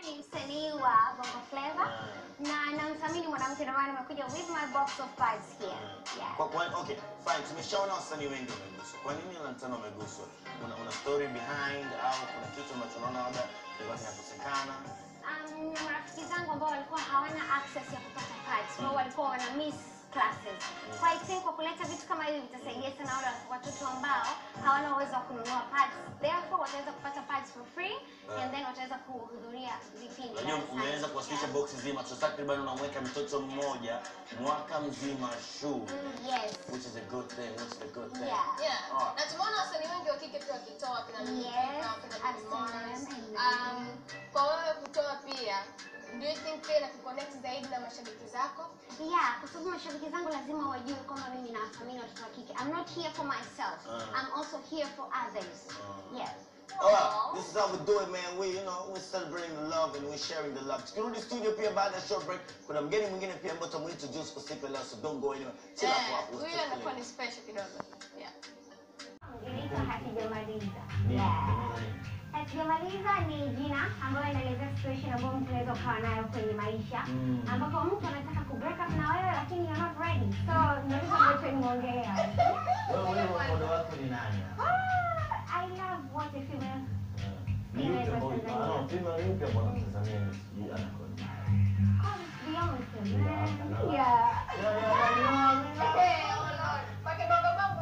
ni msanii wa Bongo Flava na namthamini mwanamke ndio maana nimekuja with my box of cards here. Yeah. Kwa, kwa, okay, fine. Tumeshaona wasanii wengi wameguswa. Kwa nini Lantana wameguswa? Una, una story behind au kuna kitu ambacho unaona labda kilikuwa kinakosekana? Um, na marafiki zangu ambao walikuwa hawana access ya kupata cards, wao walikuwa wana miss classes. Kwa I think kwa kuleta vitu kama hivi vitasaidia sana wale watoto ambao hawana uwezo wa kununua pads. Therefore wataweza kupata pads for free and then wataweza kuhudhuria vipindi. Unajua darasani. umeweza kuwasilisha Yeah. box nzima. So takriban unamweka mtoto mmoja mwaka mzima shule. Mm, Yes. Which is a good thing. Which is a good thing. Yeah. Yeah. Oh. Na tumeona wasanii wengi wa kike pia wakitoa kina Lil Yes, Peep, kina I've Bruno seen Mars. them. Um, kwa wewe kutoa pia, do you think pia inakuconnect zaidi na mashabiki zako? Yeah, kwa sababu mashabiki zangu lazima wajue kwamba mimi nawathamini watoto wa kike. I'm not here for myself. Uh. I'm also here for others. Uh. Yes. Alright, this is how we do it man. We, you know, we're celebrating the love and we're sharing the love. Tukirudi studio pia baada ya short break, kuna mgeni mwingine pia ambaye tutamuintroduce kwa siku ya leo, so don't go anywhere. Chill hapo Eh, hapo. huyu anakuwa ni special kidogo. Yeah. Inaitwa hatujamaliza. Ni- Yeah. ni- Hatujamaliza ni jina ambayo inaelezea situation ambayo mtu anaweza ukawa nayo kwenye maisha Mm. ambapo mtu anataka ku break up na wewe lakini you're not ready. So ndio hicho ambacho nimeongelea. Wewe wewe mmoja wako ni nani? Ah, I love what a female Ni yupi ambaye ah no, female yupi ambaye unamtazamia ni sijui anakuwa ni calls Beyonce. Yeah, man. yeah. Yeah. Yeah, yeah, yeah, Hey, oh Lord. Pake bongo bongo.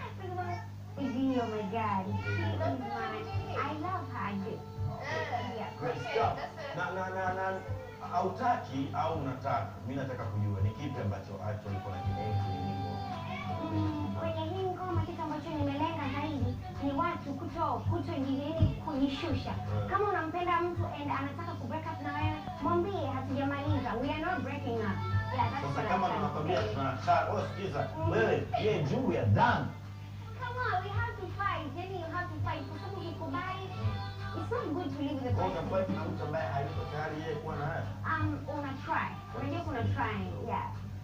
Oh my God. She is my. I love her. I do. Yeah. Great Okay, stuff. that's it. Na na na na hautaki au unataka? Mimi nataka kujua ni kipi ambacho actually uko na kienzi kwenye nyimbo. Mm, Kwenye hii ngoma kitu ambacho nimelenga zaidi ni watu kuto kuto yani kujishusha. Mm. Kama unampenda mtu and anataka ku break up na wewe, mwambie hatujamaliza. We are not breaking up. Yeah, that's Sasa what kama I'm trying to tunakwambia say. tunataka, wewe sikiza, wewe ye juu ya damu. Come on, we have to fight. Yani you have to fight. Kwa sababu ukikubali, it's not good to live with a Kwa person. unafight na mtu ambaye hayuko tayari yeye kuwa na wewe. um, una try. Unajua kuna trying. Yeah.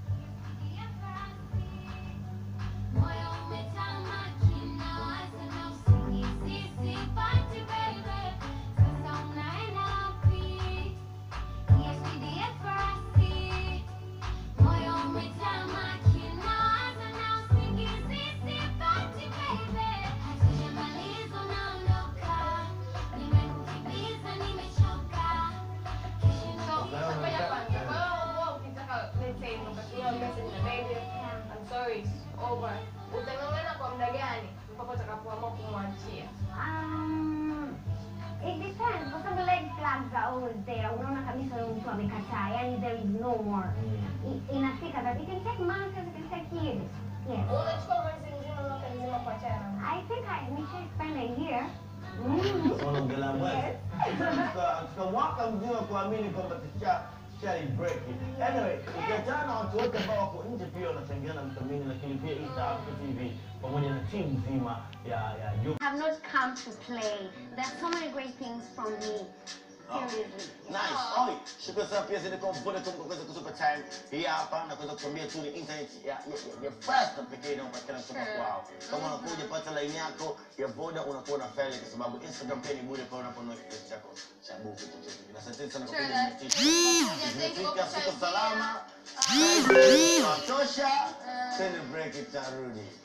Moyo umetamaki na waza na usingizi sipati baby. Sasa unaenda wapi? Niambie basi. Moyo umetamaki na waza na usingizi sipati baby. Hatujamaliza unaondoka. Nimekukimbiza nimechoka. Kesho So, na ngoja kwanza. Kwa hiyo wewe ukitaka, let's say, ukatumiwa message na baby, I'm sorry, it's over. Utang'ang'ana kwa muda gani mpaka utakapoamua kumwachia? Um, it depends. Kwa sababu red flags are always there. Unaona kabisa huyo mtu amekataa. Yani there is no more. I- Inafika that it can take months, it can take years. Yes. Unachukua mwezi mzima, mwaka mzima kuachana na I think I we should spend a year. Mm. Sasa unaongelea mwezi. Tuka- tuka mwaka mzima kuamini kwamba tusha tushali break it. Anyway, ukiachana na watu wote ambao wako nje pia wanachangia na mthamini, lakini pia East Africa TV pamoja na timu nzima ya ya Jux. have not come to play. There's so many great things from me. Seriously. Nice. Oi, shukrani sana pia zile kwa Vodacom kwa kuweza kutupa time hii hapa na kuweza kutuambia tu ni internet ya ya ya, ya fast na pekee inayopatikana kutoka Sure. kwao. Kama unakuja pata line yako ya Voda unakuwa na faili kwa sababu Instagram pia ni bure pale unaponunua kitu chako cha buku chochote. Na asante sana kwa Sure, kuja that's- mmetisha. Thank you Tumefika kwa siku kuchangia. salama. Ah. Tunatosha. Ah. Tena break itarudi.